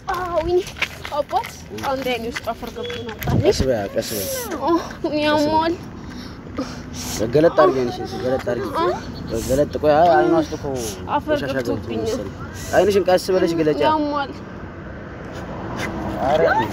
ወይኔ አባት አንድ አይኔ ውስጥ አፈር ገብቶ ነበር። ቀስ በያ ቀስ በያ ያሟል። ገለጥ አድርጊ አይንሽን ገለጥ አድርጊ ገለጥ ቆይ አይ አይኗ ውስጥ እኮ አፈር ቆሻሻ ገብቶ ገብቶብኛል። መሰለኝ አይንሽን ቀስ ብለሽ ገለጫ ያሟል። ኧረ እንዴ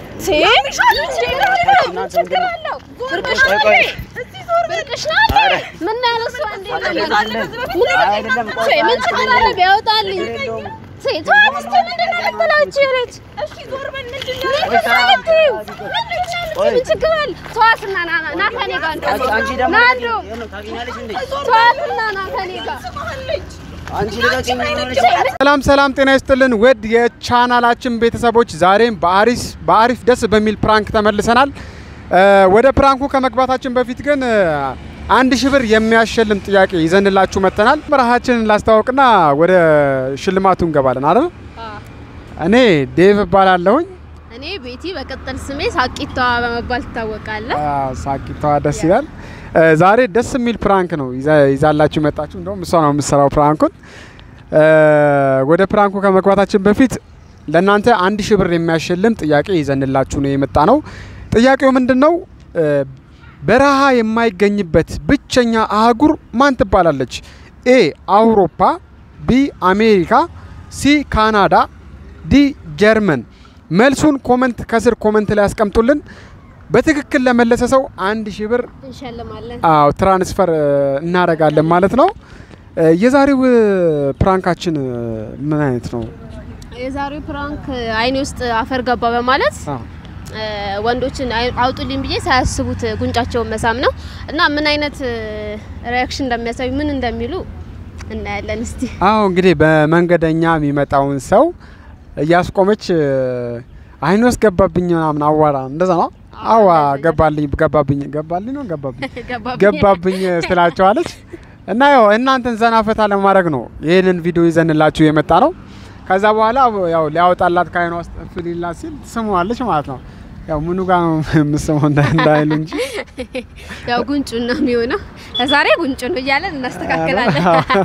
ምን ችግር አለው? ብርቅሽ ቆይ ናት ቆይ ብርቅሽ ናት። ኧረ ምን ያለው እሱ አንዴ አይደለም አይደለም ምን ቆይ ምን ችግር አለው ቢያወጣልኝ? የለውም ሴት እስቲ ምንድን ነው የምትላችሁ? የለች እሺ ዞር በል ምንድን ነው የምትላችሁ? ቆይ ምን ችግር አለ? ተዋትና ና ና ና ከእኔ ጋር አንቺ እንደውም አንቺ ደግሞ ና እንደውም ይሄን ታገኛለሽ እንዴ ተዋትና ና ከእኔ ጋር አንቺ ልቀቂኝ ምን ሆነሽ ሰላም ሰላም፣ ጤና ይስጥልን ውድ የቻናላችን ቤተሰቦች፣ ዛሬም በአሪስ በአሪፍ ደስ በሚል ፕራንክ ተመልሰናል። እ ወደ ፕራንኩ ከመግባታችን በፊት ግን እ አንድ ሺህ ብር የሚያሸልም ጥያቄ ይዘንላችሁ መጥተናል። በረሃችንን ላስተዋውቅና ወደ ሽልማቱ እንገባለን አይደል? እኔ ዴቭ እባላለሁኝ። እኔ ቤቲ በቅጥል ስሜ ሳቂቷ በመባል ትታወቃለህ። አ፣ ሳቂታዋ ደስ ይላል። እ ዛሬ ደስ የሚል ፕራንክ ነው ይዛ- ይዛላችሁ መጣችሁ። እንደውም እሷ ነው የምትሰራው ፕራንኩን። እ ወደ ፕራንኩ ከመግባታችን በፊት ለእናንተ አንድ ሺህ ብር የሚያሸልም ጥያቄ ይዘንላችሁ ነው የመጣ ነው። ጥያቄው ምንድን ነው? እ በረሃ የማይገኝበት ብቸኛ አህጉር ማን ትባላለች? ኤ አውሮፓ፣ ቢ አሜሪካ፣ ሲ ካናዳ፣ ዲ ጀርመን። መልሱን ኮመንት ከስር ኮመንት ላይ ያስቀምጡልን። በትክክል ለመለሰ ሰው አንድ ሺህ ብር እንሸልማለን። አዎ ትራንስፈር እ, እናደርጋለን ማለት ነው። እ, የዛሬው እ, ፕራንካችን እ, ምን አይነት ነው? የዛሬው ፕራንክ አይኔ ውስጥ አፈር ገባ በማለት አዎ እ፣ ወንዶችን አይ- አውጡልኝ ብዬ ሳያስቡት ጉንጫቸውን መሳም ነው እና ምን አይነት ሪያክሽን እንደሚያሳዩ ምን እንደሚሉ እናያለን። እስቲ አዎ እንግዲህ በመንገደኛ የሚመጣውን ሰው እያስቆመች እ, አይን ውስጥ ገባብኝ ምናምን አዋራ እንደዛ ነው። አዋ ገባልኝ ገባብኝ ገባልኝ ነው ገባብኝ ገባብኝ ትላቸዋለች እና ያው እናንተን ዘና ፈታ ለማድረግ ነው ይህንን ቪዲዮ ይዘንላችሁ የመጣ ነው። ከዛ በኋላ ያው ሊያወጣላት ከአይኗ ውስጥ ፍሊላት ሲል ትስመዋለች ማለት ነው። ያው ምኑ ጋር ነው የምስመው እንዳ- እንዳይሉ እንጂ ያው ጉንጩ ነው የሚሆነው። ለዛሬ ጉንጩ ነው እያለን እናስተካክላለን።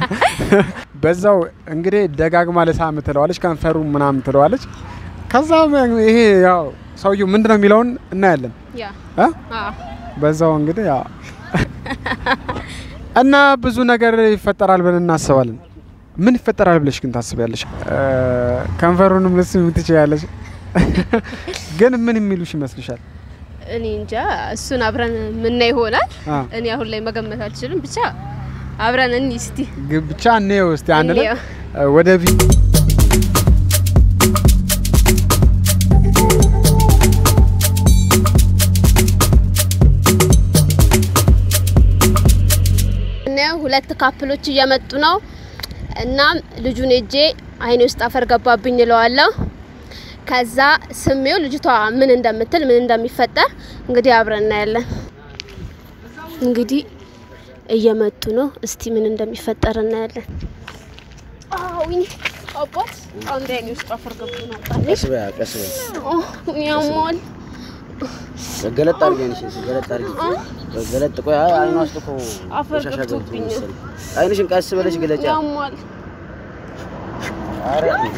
በዛው እንግዲህ ደጋግማ ልሳም ትለዋለች፣ ከንፈሩ ምናምን ትለዋለች። ከዛ ይሄ ያው ሰውየው ምንድን ነው የሚለውን እናያለን ያ እ? አዎ በዛው እንግዲህ ያው እና ብዙ ነገር ይፈጠራል ብለን እናስባለን። ምን ይፈጠራል ብለሽ ግን ታስቢያለሽ? እ፣ ከንፈሩንም ልትስሚ ትችያለሽ፣ ግን ምን የሚሉሽ ይመስልሻል? እኔ እንጃ እሱን አብረን ምናይ ይሆናል። አ፣ እኔ አሁን ላይ መገመት አልችልም። ብቻ አብረን እኒ እስቲ ግ- ብቻ እንየው እስቲ አንድ ላይ እንየው። እ፣ ወደ ቪ እናየው ሁለት ካፕሎች እየመጡ ነው። እናም ልጁን እጄ አይኔ ውስጥ አፈር ገባብኝ እለዋለሁ። ከዛ ስሜው ልጅቷ ምን እንደምትል ምን እንደሚፈጠር እንግዲህ አብረን እናያለን። እንግዲህ እየመጡ ነው። እስቲ ምን እንደሚፈጠር እናያለን። አዊን አባት አንድ አይኔ ውስጥ አፈር ገብቶ ነበር። ቀስ በያ ቀስ በያ ያሟል። ገለጥ አድርጊ አይንሽን ገለጥ አድርጊ ገለጥ ቆይ አይ አይኗ ውስጥ እኮ አፈር ቆሻሻ ገብቶ ገብቶብኛል። መሰለኝ አይንሽን ቀስ ብለሽ ገለጫ ያሟል። ኧረ እንዴ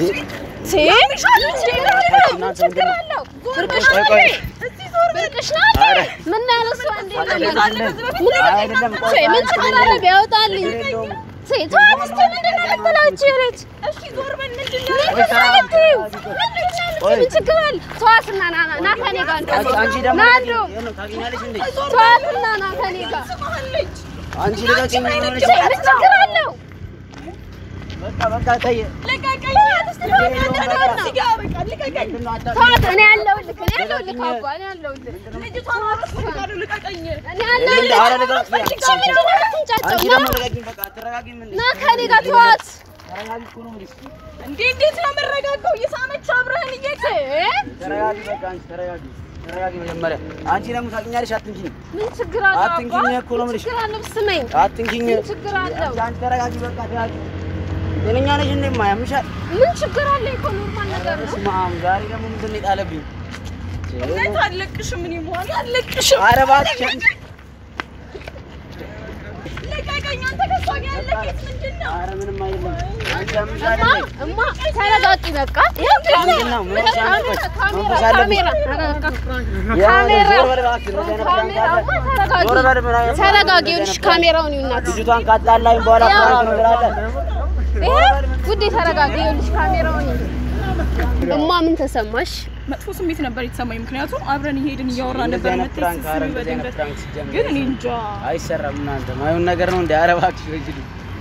ብርቅሽ ቆይ ቆይ ብርቅሽ ናት። ኧረ ምን ያለው እሱ አንዴ አይደለም አይደለም ቆይ ሴት ምን ችግር አለ ቢያወጣልኝ? የለውም ሴት ተዋት እስቲ ምንድን ነው የምትላችሁ? የለች እሺ ዞር በል ምንድን ነው የምትላችሁ? ቆይ ምን ችግር አለ? ተዋትና ና ና ና ከእኔ ጋር አንቺ እንደውም አንቺ ደግሞ ና ልቀቂኝ። እንደውም ይኸው ነው ታገኛለሽ እንዴ ተዋትና ና ከእኔ ጋር አንቺ ልቀቂኝ ምን ሆነሽ ሴት ምን ችግር አለው? በቃ በቃ ተይ ምንድን ነው አታ ተዋት እኔ ያለሁልህ እኔ ያለሁልህ አባ እኔ ያለሁልህ እኔ ያለሁልህ ኧረ ልቀቂኝ። ብቻ ምንድን ነው የምትንጫጫው? አንቺ ና ደግሞ ልቀቂኝ በቃ አትረጋጊም እንዴ ና ከእኔ ጋር ተዋት። ተረጋጊ እኮ ነው የምልሽ እንዴ እንዴት ነው የምረጋጋው? እየሳመች አብረህን እየት ተረጋጊ በቃ አንቺ ተረጋጊ ተረጋጊ መጀመሪያ አንቺ ደግሞ ታውቂኛለሽ አትንኪኝ ምን ችግር አለው? አባ? አትንኪኝ እኮ ነው ምን የምልሽ ችግር አለው? ስመኝ አትንኪኝ ምን ችግር አለው? አንቺ ተረጋጊ በቃ ተረጋጊ ጤነኛ ነሽ እንዴ ማያምሻል ምን ችግር አለ? እኮ ኖርማል ነገር ነው። በስመ አብ ዛሬ ደግሞ ምንድን ነው የጣለብኝ እውነት አለቅሽም። ምን ይሆን አለቅሽም። ኧረ እባክሽ ልቀቀኝ አንተ ከሷ ያለ ኬት ምንድን ነው? ኧረ ምንም አይደለም። አንቺ አምሽ እማ አይደለም። እማ ተረጋጊ በቃ ምንድን ነው? ምን ሲያምርበት? መንፈስ አለብሽ? ካሜራ ያ ካሜራ ዞር በል እባክህ፣ እንደዚህ አይነት ፕራንክ አለ? ተረጋጊ ዞር በል ምን አይነት ተረጋጊ ይኸውልሽ ካሜራውን ይውናት ልጅቷን ካጣላኝ በኋላ ፕራንክ ነው ትላለህ? ይሄ ውዴ ተረጋጊ ይኸውልሽ ካሜራውን ይው እማ ምን ተሰማሽ መጥፎ ስሜት ነበር የተሰማኝ። ምክንያቱም አብረን እየሄድን እያወራን እንደዚህ ነበር አይነት መጥተሽ ፕራንክ ኧረ ስትስሚ እንደዚህ አይነት በድንገት ፕራንክ ሲጀምር ግን እኔ እንጃ አይሰራም። እናንተ ማይሆን ነገር ነው እንደ ኧረ እባክሽ በጅሉ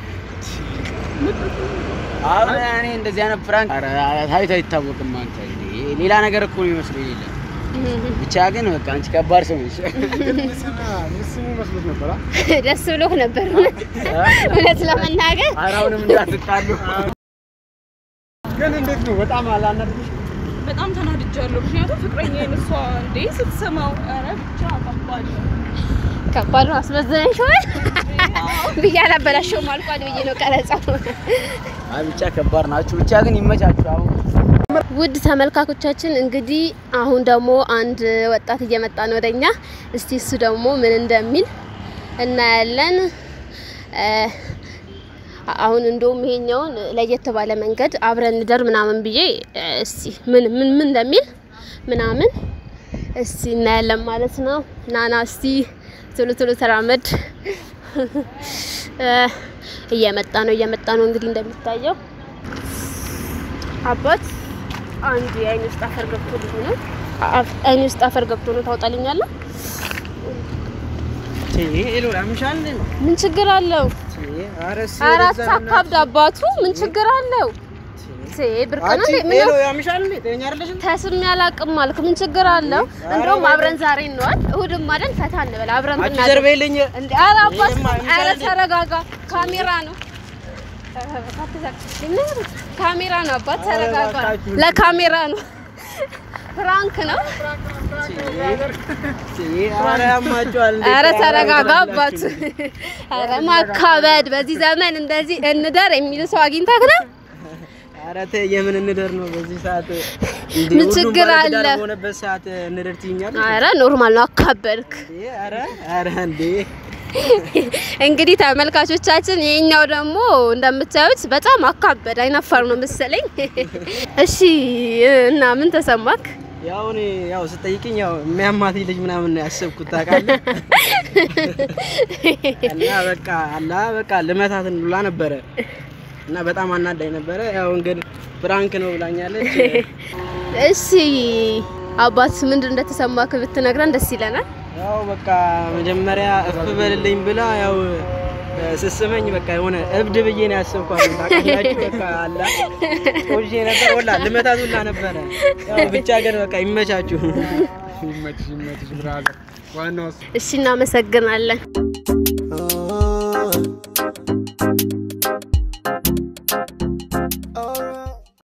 አሁን እኔ እንደዚህ አይነት ፕራንክ ኧረ ታይቶ አይታወቅም። አንተ እንዴ ሌላ ነገር እኮ ነው የሚመስለው የሌለ ብቻ ግን በቃ አንቺ ከባድ ሰው ነሽ። ምስሙ መስሎት ነበራ። ደስ ብሎህ ነበር እውነት ለመናገር ኧረ አሁንም እንዳትጣሉ። ግን እንዴት ነው? በጣም አላናድሽ? በጣም ተናድጃለሁ። ምክንያቱም ፍቅረኛ እሷ እንዴ ስትሰማው ኧረ ብቻ ከባድ ነው። ከባድ ነው አስመዝነሽ ወይ ብዬ አላበላሸውም አልኳል ብዬ ነው ቀረጻው አይ ብቻ ከባድ ናችሁ። ብቻ ግን ይመቻችሁ። አሁን ውድ ተመልካቾቻችን እንግዲህ አሁን ደግሞ አንድ ወጣት እየመጣ ነው ወደኛ። እስቲ እሱ ደግሞ ምን እንደሚል እናያለን። እ አሁን እንደውም ይሄኛውን ለየት ባለ መንገድ አብረን እንደር ምናምን ብዬ እ እስቲ ምን ምን ምን እንደሚል ምናምን እስቲ እናያለን ማለት ነው። ናና እስቲ ቶሎ ቶሎ ተራመድ። እ እየመጣ ነው እየመጣ ነው እንግዲህ እንደሚታየው አባት አንዱ የአይን ውስጥ አፈር ገብቶ ልጅ ነው። አፍ- አይን ውስጥ አፈር ገብቶ ነው ታውጣልኛለህ? ሄሎ ያምሻል እንዴ? ምን ችግር አለው? አረስ አራት አካብድ አባቱ ምን ችግር አለው? ሴ ብርቅ ነው እንዴ? ምን ነው ያምሻል እንዴ? ተኛ አይደለሽ? ተስም ያላቅም አልክ። ምን ችግር አለው? እንደውም አብረን ዛሬ እንዋል፣ እሁድም አይደል ፈታ እንበል አብረን አንቺ ብናደር ጀርባ የለኝ እንዴ ኧረ አባት ይሄማ ይምሻል ኧረ እንዴ? ተረጋጋ። ካሜራ ነው ካሜራ ነው አባት ተረጋጋ። እባካችሁ። ለካሜራ ነው ፍራንክ ነው። ኧረ ያማችኋል እንዴ? ኧረ ተረጋጋ አባት። ኧረ ማካበድ በዚህ ዘመን እንደዚህ እንደር የሚል ሰው አግኝተህ ነው? ኧረ ተይ የምን እንደር ነው በዚህ ሰዓት እንዴ? ምን ሁሉም ችግር ባለትዳር አለ? በሆነበት ሰዓት እንደር ትይኛለሽ? ኧረ ኖርማል ነው አካበድክ። እንዴ? ኧረ ኧረ እንዴ እንግዲህ ተመልካቾቻችን ይሄኛው ደግሞ እንደምታዩት በጣም አካበድ አይናፋር ነው መሰለኝ። እሺ እና ምን ተሰማክ? ያው እኔ ያው ስጠይቅኝ ያው የሚያማት ልጅ ምናምን ነው ያሰብኩት ታውቃለህ። እና በቃ አላ በቃ ልመታትን ብላ ነበረ እና በጣም አናዳኝ ነበረ። ያው እንግዲህ ፍራንክ ነው ብላኛለች። እሺ አባት ምንድን እንደተሰማክ ብትነግረን ደስ ይለናል። ያው በቃ መጀመሪያ እፍ በልልኝ ብላ ያው ስስመኝ በቃ የሆነ እብድ ብዬ ነው ያሰብኳት። ታውቃላችሁ በቃ አላ ቆንጆ ነበር ወላ ልመታት ሁላ ነበረ። ያው ብቻ ግን በቃ ይመቻችሁ። ይመችሽ ይመችሽ ብራዘር። ዋናው እሱ እሺ እናመሰግናለን።